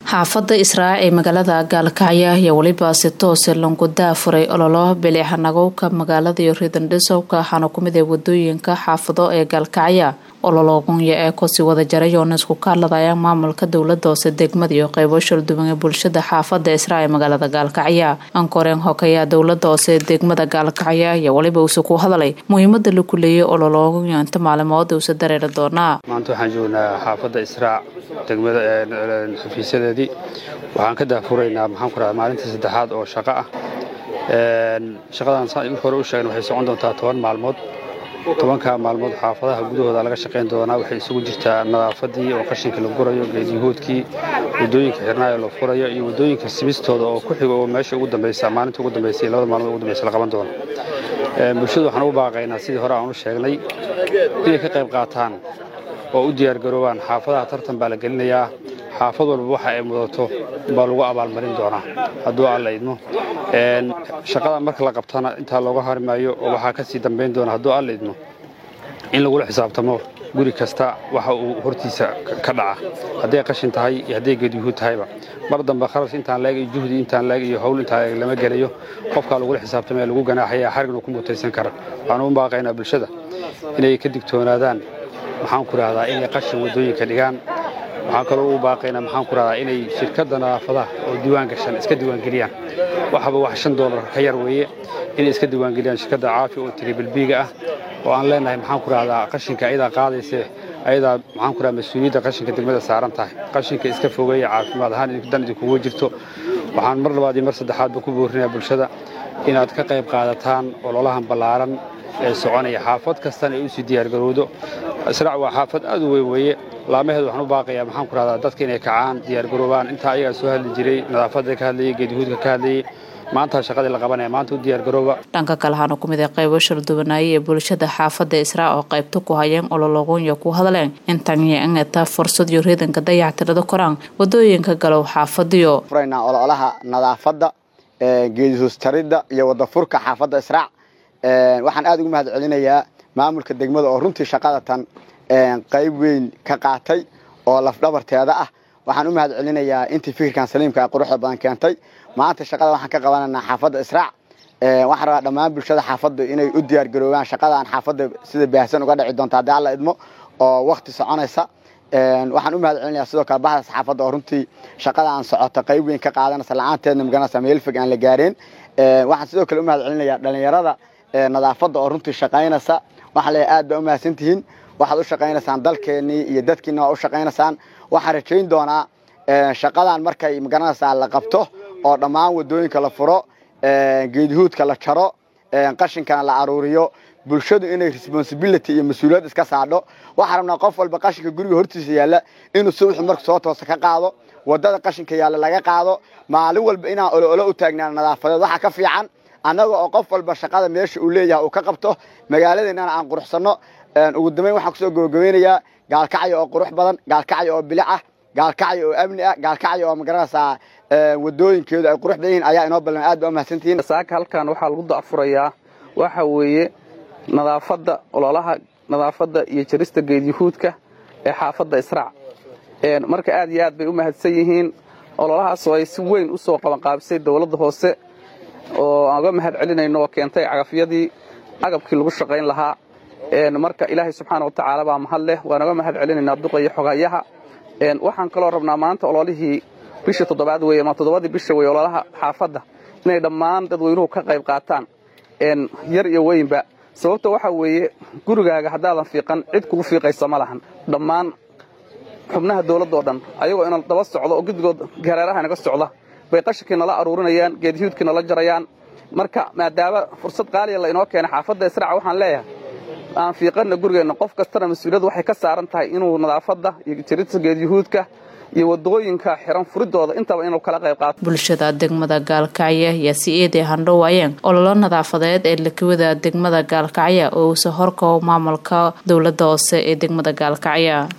xaafada israac ee magaalada gaalkacyo ayaa weliba si toose langudaa furay ololo biliixanagowka magaalada iyo riidandhisowka waxaana kumid ee wadooyinka xaafado ee gaalkacya olologunya ee kusii wada jaray oona isku kaaladaya maamulka dowlada hoose degmada iyo qeybo shalduwan ee bulshada xaafada israac ee magaalada gaalkacya ankoreen hokeyaa dowlada hoose ee degmada gaalkacya ayaa weliba uuse ku hadalay muhiimada la kuleeyay olologunya inta maalimood uuse dareeri doonaa maanta waxaan joognaa xaafadda israac degmada xafiisyadeedii waxaan ka daafuraynaa maxaan ku radaa maalintii saddexaad oo shaqo ah shaqadan saan marka hore u sheegna waxay socon doontaa toban maalmood tobanka maalmood xaafadaha gudahooda laga shaqayn doonaa waxay isugu jirtaa nadaafadii oo qashinka la gurayo geedyahuudkii wadooyinka xirnaayo la furayo iyo wadooyinka simistooda oo ku xigo oo meesha ugu dambaysa maalinta ugu dambaysa iyo labada maalmood ugu dambaysa la qaban doono bulshadu waxaan ugu baaqaynaa sidii hore aan u sheegnay inay ka qayb qaataan oo u diyaargaroobaan xaafadaha tartan baa la gelinayaa xaafad walba waxa ay mudato baa lagu abaalmarin doonaa hadduu alla idmo shaqada marka la qabtana intaa looga harmaayo oo waxaa ka sii dambayn doona hadduu alla idmo in lagula xisaabtamo guri kasta waxa uu hortiisa ka dhaca hadday qashin tahay iyo hadday geedyuhuud tahayba mar dambe kharash intaan leeg iyo juhdi intaan leeg iyo hawl intaan leeg lama gelayo qofkaa lagula xisaabtamaya lagu ganaaxaya xarigna ku mutaysan kara waxaan u baaqaynaa bulshada inay ka digtoonaadaan maxaan ku rahdaa inay qashin waddooyinka dhigaan waxaan kaloo u baaqaynaa maxaan ku rahdaa inay shirkadda nadaafadaha oo diiwaan gashan iska diiwaangeliyaan waxaba wax shan doolar ka yar weeye inay iska diiwaangeliyaan shirkadda caafi oo tiribilbiiga ah oo aan leenahay maxaan ku rahdaa qashinka ayadaa qaadayse ayadaa maxaan ku rahdaa mas-uuliyadda qashinka degmada saaran tahay qashinka iska fogeeya caafimaad ahaan dan idinkuga jirto waxaan mar labaad iyo mar saddexaadba ku boorinayaa bulshada inaad ka qayb qaadataan ololahan ballaaran ee soconaya xaafad kastana ay usii diyaargarowdo israac waa xaafad aad u weyn weeye laamaheedu waxaan u baaqayaa maxaan ku rahdaa dadka inay kacaan diyaargaroobaan intaa ayagaa soo hadli jiray nadaafadda ka hadlayay geedyahuudka ka hadlayay maanta shaqadii la qabanaya maanta u diyaargarooba dhanka kale waxaana ku mid ah qaybo shalduwanaaye ee bulshada xaafadda israac oo qaybta ku hayeen olologonya ku hadleen intanya ingata fursad iyo riidanka dayactirada koraan wadooyinka galow xaafadiyo furaynaa ololaha nadaafadda geedihoostaridda iyo wadafurka xaafadda israac waxaan aad ugu mahad celinayaa maamulka degmada oo runtii shaqada tan qayb weyn ka qaatay oo lafdhabarteeda ah waxaan u mahad celinayaa intii fikirkan saliimka quruxda badan keentay maanta shaqada waxaan ka qabananaa xaafadda israac waxaan rabaa dhammaan bulshada xaafadda inay u diyaargaroobaan shaqadan xaafadda sida baahsan uga dhici doonta haddii alla idmo oo wakti soconaysa waxaan u mahad celinayaa sidoo kale bahda saxaafadda oo runtii shaqadaan socota qayb weyn ka qaadanaysa la-aanteedna maganaysa meel fog aan la gaareen waxaan sidoo kale u mahad celinayaa dhalinyarada nadaafadda oo runtii shaqaynaysa waxaan leeyahay aad baa u mahadsantihiin waxaad u shaqaynaysaan dalkeennii iyo dadkiina waa u shaqaynaysaan waxaan rajayn doonaa shaqadan markay magaranaysaa la qabto oo dhammaan wadooyinka la furo geedyahuudka la jaro qashinkana la aruuriyo bulshadu inay responsibility iyo mas-uuliyad iska saadho waxaan rabnaa qof walba qashinka guriga hortiisa yaalla inuu subaxu marka soo toosa ka qaado wadada qashinka yaalla laga qaado maalin walba inaan oloolo u taagnaan nadaafadeed waxaa ka fiican annaga oo qof walba shaqada meesha uu leeyahay uu ka qabto magaaladeennana aan quruxsanno ugu dambeyn waxaan kusoo gabagabeynayaa gaalkacyo oo qurux badan gaalkacyo oo bilic ah gaalkacyo oo amni ah gaalkacyo oo magaranaysaa wadooyinkeedu ay qurux badan yihiin ayaa inoo ballan aad baa umahadsantihiin saaka halkan waxaa lagu dacfurayaa waxa weeye nadaafadda ololaha nadaafadda iyo jarista geedyahuudka ee xaafadda israac marka aad iyo aad bay u mahadsan yihiin ololahaasoo ay si weyn u soo qabanqaabisay dowladda hoose oo aan uga mahad celinayno oo keentay cagafyadii agabkii lagu shaqayn lahaa marka ilaahay subxaana wa tacaala baa mahad leh waan uga mahad celinaynaa duqa iyo xogayaha waxaan kaloo rabnaa maanta ololihii bisha toddobaad weye ama toddobadii bisha weye ololaha xaafadda inay dhammaan dadweynuhu ka qayb qaataan yar iyo weynba sababta waxaa weeye gurigaaga haddaadan fiiqan cid kugu fiiqaysa ma lahan dhammaan xubnaha dawladdaoo dhan ayagoo ina daba socdo oo guddigood gareeraha inaga socda bay qashinkii nala aruurinayaan geedyahuudkii nala jarayaan marka maadaama fursad qaaliya la inoo keenay xaafadda israaca waxaan leeyahay aan fiiqanna gurigeenna qof kastana mas-uuliyaddu waxay ka saaran tahay inuu nadaafadda iyo jirita geedyahuudka iyo wadooyinka xiran furidooda intaba inuu kala qayb qaato bulshada degmada gaalkacyo ayaa si eeday handhowaayeen ololo nadaafadeed ee lakawada degmada gaalkacyo oo uusa horkao maamulka dowladda hoose ee degmada gaalkacyo